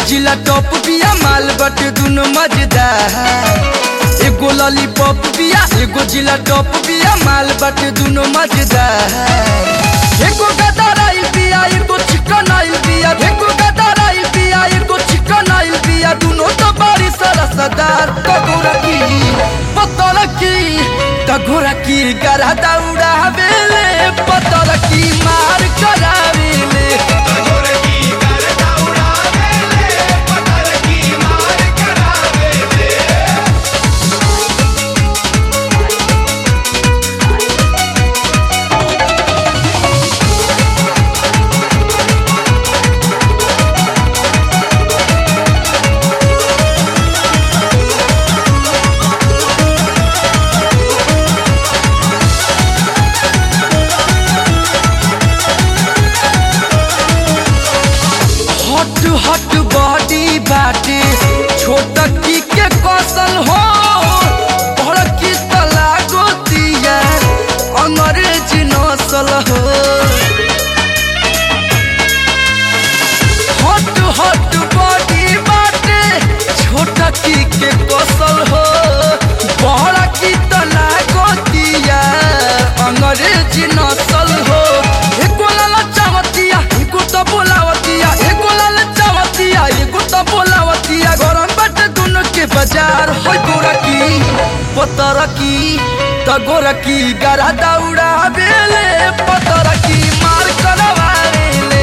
जिला टॉप बिया माल बटे दुनो मजेदार एगो लॉलीपॉप बिया एगो जिला टॉप बिया माल बटे दुनो मजेदार एगो गदर आइल बिया एगो चिकन आइल बिया एगो गदर आइल बिया एगो चिकन आइल बिया दुनो तो बड़ी सरसदार तगोरा की पतल की तगोरा की गरा दौड़ा बेले पतल की मार करावेले हट हट बॉडी बाटे छोट की के कौशल हो बड़ की तला गोतिया अंग्रेजी नसल हो हट हट बॉडी बाटे छोट की के कौशल हो बड़ की तला गोतिया अंग्रेजी नसल हो एको लाला चावतिया एको तो बोलावतिया एको लाला चावतिया एको तो बोलावतिया गरम बाटे दोनों के बाजार होय गोरा की पतर की तगोरा की गरा दौड़ा बेले पतर की मार करवा बेले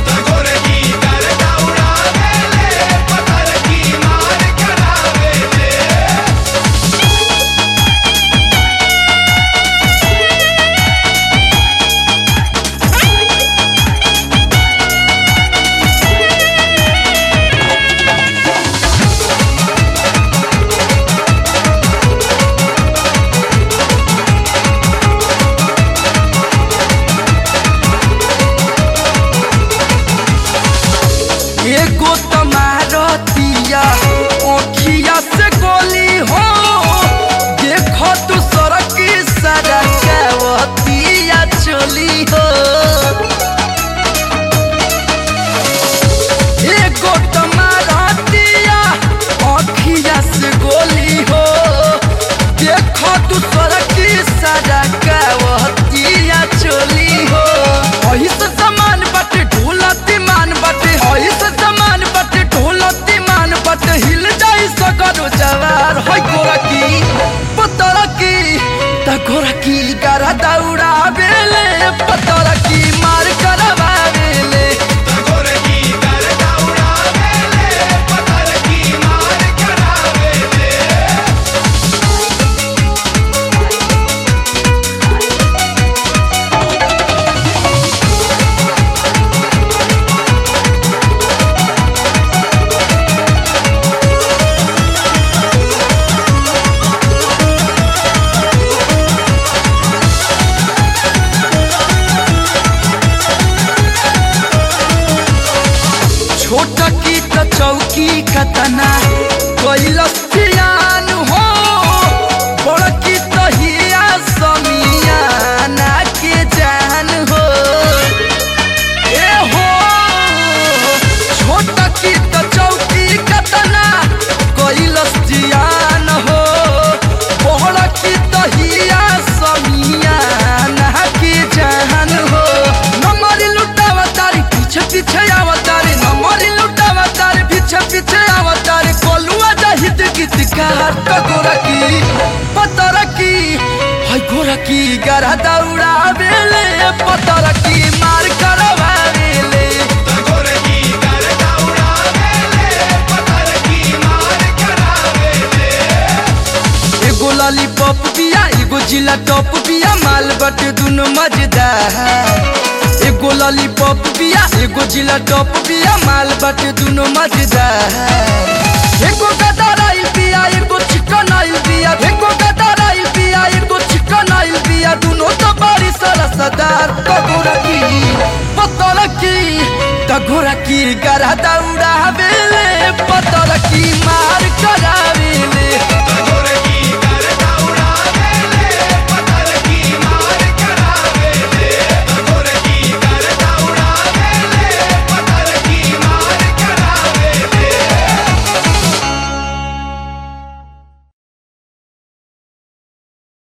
एगो तमारतिया ओखिया से गोली हो देखो तू सड़क सड़कवतिया चली हो एगो तमारतिया ओखिया से गोली हो देखो तू सड़क सड़कवतिया चली हो अही से समान बाटे ढोलती मान बाटे अही से समान बाटे ढोलती मान बाटे हिल जाई सगरो जवार होय गोरा की पतर की त गोरा की गरा दौड़ा बेले पतर की मार करवा बेले छोट की त चौकी कतना कैलस ध्यान हो बड़ की त हिया समियाना के जान हो ए हो छोट की त चौकी कतना कैलस ध्यान हो बड़ की त हिया समियाना के जान हो नमरी लुटावा तारी पीछे पीछे आवतारी नमरी लुटावा तारी पीछे पीछे आवतारी कोलुआ जाहिद गीतकार टकोरा की पतर की हाय गोरा की गरा दौड़ा बेले पतर की मार करवा बेले एगो लॉलीपॉप बिया एगो जिला टॉप बिया माल बटे दुनो मजेदार एगो लॉलीपॉप बिया एगो जिला टॉप बिया माल बटे दुनो मजेदार एगो गदर आइल बिया एगो चिकन आइल बिया एगो गदर आइल बिया एगो चिकन आइल बिया दुनो तो बड़ी सरसदार तगोरा की पतल की तगोरा की गरा दौड़ा बेले पतल की मार करावेले